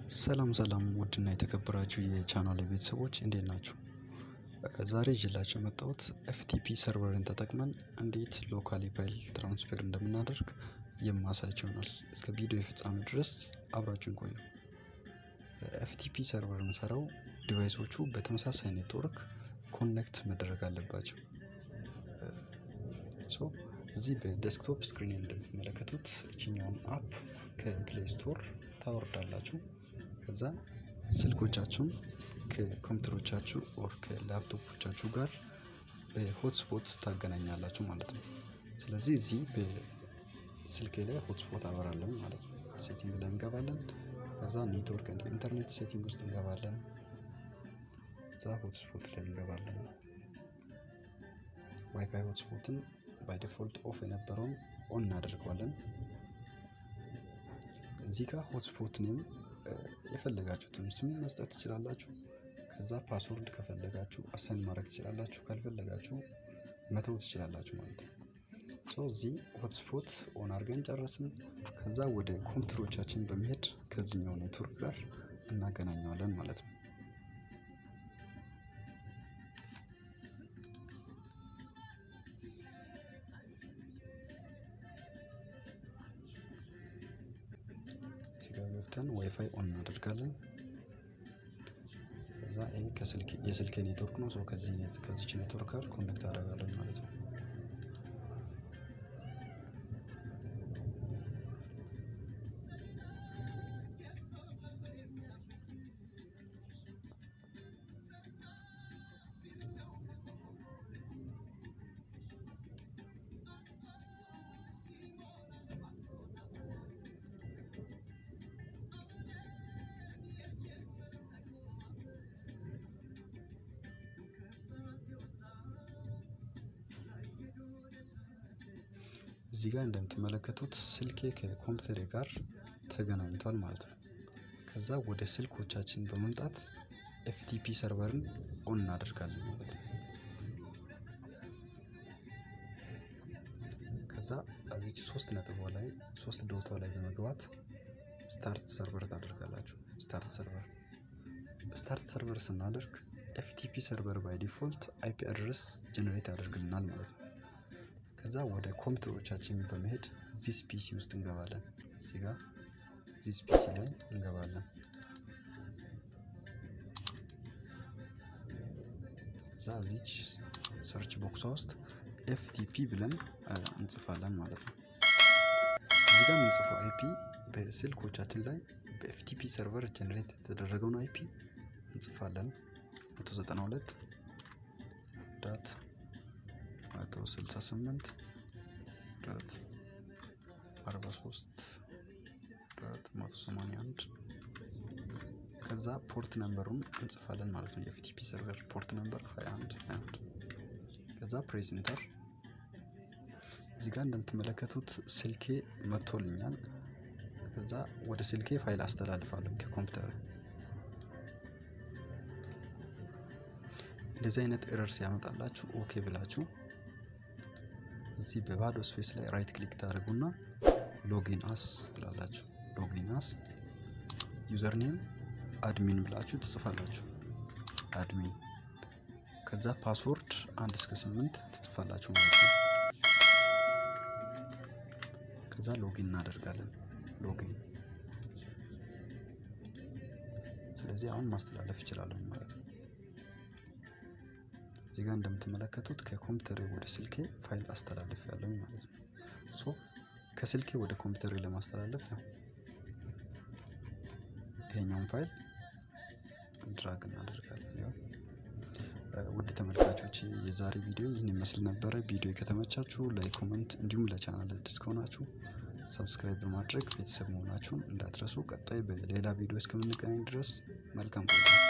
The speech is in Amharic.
ሰላም ሰላም ውድና የተከበራችሁ የቻናሌ ቤተሰቦች እንዴት ናችሁ? ዛሬ ይዤላችሁ የመጣሁት ኤፍቲፒ ሰርቨርን ተጠቅመን እንዴት ሎካሊ ፋይል ትራንስፈር እንደምናደርግ የማሳያችሁ ይሆናል። እስከ ቪዲዮ የፍጻሜ ድረስ አብራችሁን ቆዩ። ኤፍቲፒ ሰርቨር የምንሰራው ዲቫይሶቹ በተመሳሳይ ኔትወርክ ኮኔክት መደረግ አለባቸው። ሶ እዚህ በዴስክቶፕ ስክሪን እንደምትመለከቱት እችኛውን አፕ ከፕሌይ ስቶር ታወርዳላችሁ። ከዛ ስልኮቻችሁን ከኮምፒውተሮቻችሁ ኦር ከላፕቶፖቻችሁ ጋር በሆትስፖት ታገናኛላችሁ ማለት ነው። ስለዚህ እዚህ በስልኬ ላይ ሆትስፖት አበራለን ማለት ነው። ሴቲንግ ላይ እንገባለን። ከዛ ኔትወርክ እንደ ኢንተርኔት ሴቲንግ ውስጥ እንገባለን። ከዛ ሆትስፖት ላይ እንገባለን። ዋይፋይ ሆትስፖትን ባይ ዲፎልት ኦፍ የነበረውን ኦን እናደርገዋለን። እዚህ ጋር ሆትስፖት ኔም የፈለጋችሁትን ስም መስጠት ትችላላችሁ። ከዛ ፓስወርድ ከፈለጋችሁ አሳይን ማድረግ ትችላላችሁ፣ ካልፈለጋችሁ መተው ትችላላችሁ ማለት ነው። ሶ እዚህ ሆትስፖት ኦን አድርገን ጨረስን። ከዛ ወደ ኮምፒውተሮቻችን በመሄድ ከዚህኛው ኔትወርክ ጋር እናገናኘዋለን ማለት ነው። እዚህ ጋር ገብተን ዋይፋይ ኦን እናደርጋለን። ከዛ ይሄ የስልኬ ኔትወርክ ነው። ሰው ከዚች ኔትወርክ ጋር ኮኔክት አደርጋለን ማለት ነው። እዚህ ጋር እንደምትመለከቱት ስልኬ ከኮምፒውተሬ ጋር ተገናኝቷል ማለት ነው። ከዛ ወደ ስልኮቻችን በመምጣት ኤፍቲፒ ሰርቨርን ኦን እናደርጋለን ማለት ነው። ከዛ እዚች ሶስት ነጥቧ ላይ ሶስት ዶቷ ላይ በመግባት ስታርት ሰርቨር ታደርጋላችሁ። ስታርት ሰርቨር ስታርት ሰርቨር ስናደርግ ኤፍቲፒ ሰርቨር ባይ ዲፎልት አይፒ አድረስ ጀነሬት ያደርግልናል ማለት ነው። ከዛ ወደ ኮምፒውተሮቻችን በመሄድ ዚስ ፒሲ ውስጥ እንገባለን። እዚህ ጋር ዚስ ፒሲ ላይ እንገባለን። እዛ እዚች ሰርች ቦክሷ ውስጥ ኤፍቲፒ ብለን እንጽፋለን ማለት ነው። እዚህ ጋር የምንጽፈው አይፒ በስልኮቻችን ላይ በኤፍቲፒ ሰርቨር ጀነሬት የተደረገውን አይፒ እንጽፋለን 192 ዳት መቶ ስልሳ ስምንት ዳት አርባ ሶስት ዳት መቶ ሰማንያ አንድ ከዛ ፖርት ነምበሩን እንጽፋለን ማለት ነው። የኤፍቲፒ ሰርቨር ፖርት ነምበር 21 21 ከዛ ፕሬስ ኢንተር። እዚህ ጋር እንደምትመለከቱት ስልኬ መጥቶልኛል። ከዛ ወደ ስልኬ ፋይል አስተላልፋለሁ ከኮምፒውተር እንደዚህ አይነት ኤረር ሲያመጣላችሁ ኦኬ ብላችሁ እዚህ በባዶ ስፔስ ላይ ራይት ክሊክ ታደርጉና ሎጊን አስ ትላላችሁ። ሎጊን አስ ዩዘር ኔም አድሚን ብላችሁ ትጽፋላችሁ። አድሚን ከዛ ፓስወርድ አንድ እስከ ስምንት ትጽፋላችሁ ማለት ነው። ከዛ ሎጊን እናደርጋለን። ሎጊን ስለዚህ አሁን ማስተላለፍ ይችላለሁ ማለት ነው። እዚህ ጋር እንደምትመለከቱት ከኮምፒውተሬ ወደ ስልኬ ፋይል አስተላልፍ ያለኝ ማለት ነው። ሶ ከስልኬ ወደ ኮምፒውተሬ ለማስተላለፍ ያው ይሄኛውን ፋይል ድራግ እናደርጋለን። ያው ውድ ተመልካቾች የዛሬ ቪዲዮ ይህን ይመስል ነበረ። ቪዲዮ ከተመቻችሁ ላይክ፣ ኮመንት እንዲሁም ለቻናል አዲስ ከሆናችሁ ሰብስክራይብ በማድረግ ቤተሰብ መሆናችሁን እንዳትረሱ። ቀጣይ በሌላ ቪዲዮ እስከምንገናኝ ድረስ መልካም ቆይታ